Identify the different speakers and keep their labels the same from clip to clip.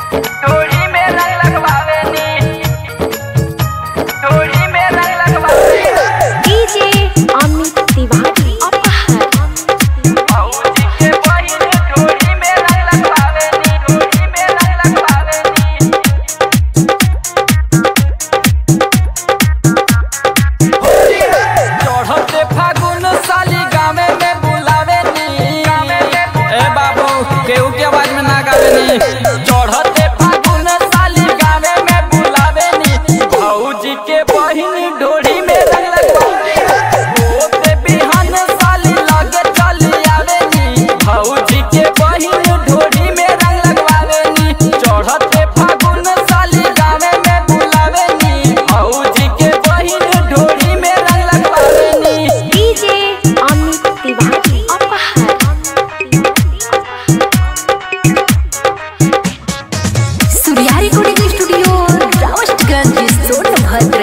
Speaker 1: डोरी में रंग लगवावेनी डोरी में रंग लगवावेनी
Speaker 2: डीजे अमित तिवारी अपहर
Speaker 1: भौजी के बहिन डोरी में रंग लगवावेनी डोरी में रंग लगवावेनी चढ़ते फागुन साली गावे में बुलावेनी ए बाबू केहू के आवाज में ना गावेनी चढ़ते फागुन साली गावे में बुलावेनी भौजी के बहिन ढोरी में रंग लगवावेनी ओते बिहान साली लगे चली आवेनी भौजी के बहिन ढोरी में रंग लगवावेनी चढ़ते फागुन साली गावे में बुलावेनी भौजी के बहिन ढोरी में रंग लगवावेनी
Speaker 2: DJ Amit Tiwari Aphar Surya recording studio Robertsganj Sonbhadra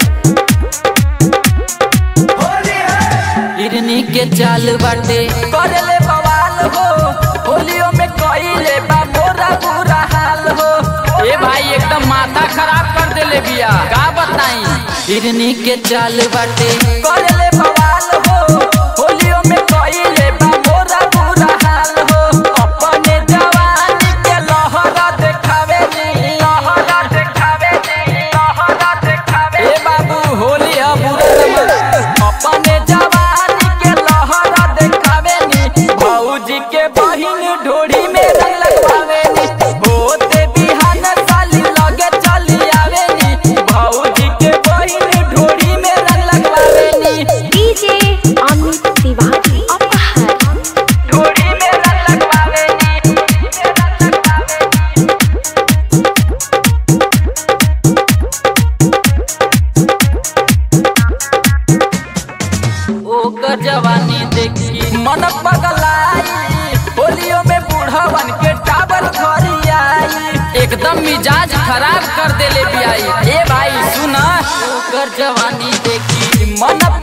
Speaker 1: हिरनी के चाल बाटे करले बवाल हो होलियो में कइले बा मोरा बुरा हाल हो ए भाई एकदम माथा खराब कर देले बिया का बताई हिरनी के चाल बाटे करले बवाल हो होलियो में कइले बा मोरा बुरा हाल हो अपने जवानी के लहरा देखावे नी लहरा देखावे नी लहरा देखावे ए बाबू होली है बुरा नंबर अपने जवानी के लहरा देखावे नी भौजी के बहिन ढोड़ी में रंग लगवावे नी होते बिहान साली लगे चली आवे नी भौजी के बहिन ढोड़ी में रंग लगवावे नी
Speaker 2: डीजे अमित तिवारी अपहर
Speaker 1: ढोड़ी में रंग लगवावे नी रंग लगवावे नी ओकर जवानी देखी मन पगलाई होलियो में बूढ़वन के टावर धरी आई एकदम मिजाज खराब कर देले बियाई ए भाई सुना ओकर जवानी देखी मन